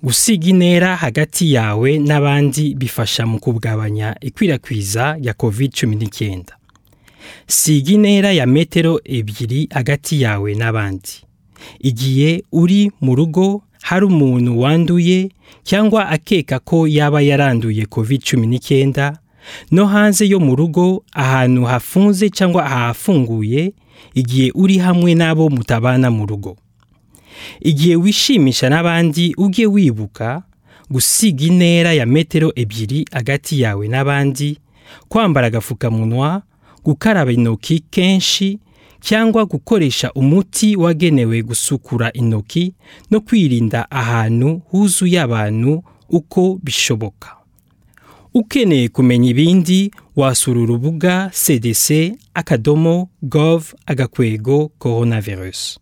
gusiga intera hagati yawe n'abandi bifasha mu kugabanya ikwirakwiza rya covid cumi n'icyenda siga intera ya metero ebyiri hagati yawe n'abandi igihe uri mu rugo hari umuntu wanduye cyangwa akeka ko yaba yaranduye covid cumi n'icyenda no hanze yo mu rugo ahantu hafunze cyangwa ahafunguye igihe uri hamwe n'abo mutabana mu rugo igihe wishimisha n'abandi ujye wibuka gusiga intera ya metero ebyiri hagati yawe n'abandi kwambara agapfukamunwa gukaraba intoki kenshi cyangwa gukoresha umuti wagenewe gusukura intoki no kwirinda ahantu huzuye abantu uko bishoboka ukeneye kumenya ibindi wasura urubuga cdc akadomo gov agakwego coronavirus